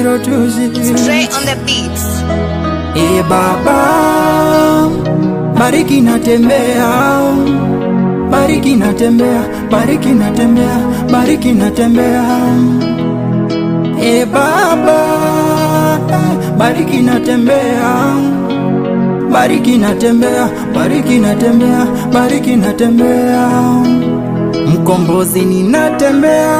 020 Straight on the beats. E Baba, bariki natembea, bariki natembea, bariki natembea, bariki natembea. E Baba, bariki natembea, bariki natembea, bariki natembea, bariki natembea. Mkombozi ninatembea,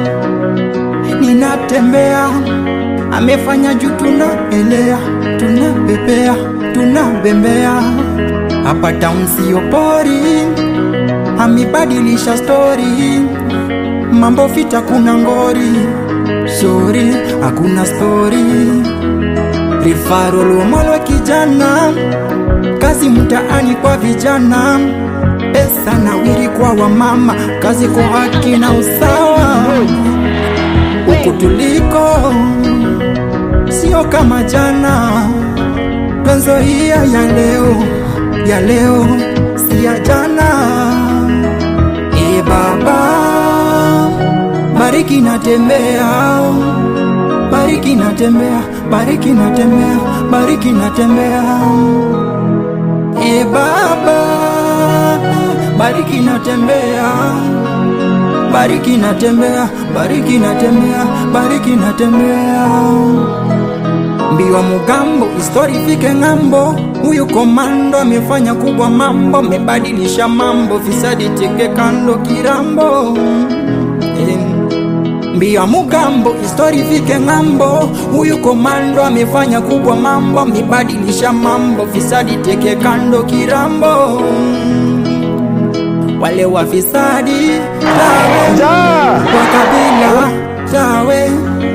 ninatembea amefanya juu tunaelea, tunapepea, tunabembea hapa town sio pori, amebadilisha stori, mambo fita, kuna ngori, sori hakuna stori, rifaro lomolwa kijana, kazi mtaani kwa vijana, pesa nawiri kwa wamama, kazi kwa haki na usawa huku tuliko sio kama jana, twenzo hiya ya leo ya leo si ya jana. E Baba, bariki natembea, bariki natembea, bariki natembea, bariki natembea. E Baba, bariki natembea bariki natembea, bariki natembea, bariki natembea. Mbio mugambo, histori fike ng'ambo, huyu komando amefanya kubwa mambo, amebadilisha mambo, fisadi teke kando kirambo eh. Mbio mugambo, histori fike ng'ambo, huyu komando amefanya kubwa mambo, amebadilisha mambo, fisadi teke kando kirambo wale wafisadi tawe kwa kabila tawe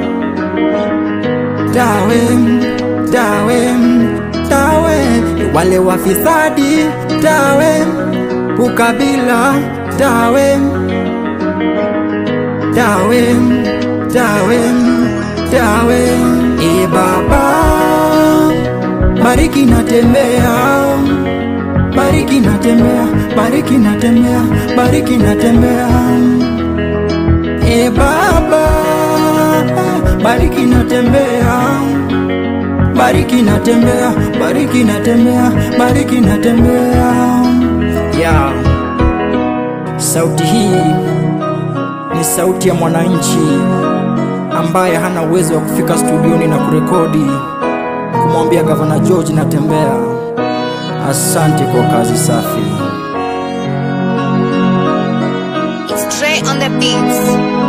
tawe tawe tawe wale wafisadi tawe ukabila tawe tawe tawe tawe e baba bariki natembea bariki natembea, bariki natembea, bariki natembea. E Baba, bariki natembea, bariki natembea, bariki natembea, bariki natembea. Yeah. Sauti hii ni sauti ya mwananchi ambaye hana uwezo wa kufika studioni na kurekodi kumwambia Gavana George natembea. Asante kwa kazi safi. Straight on the beats.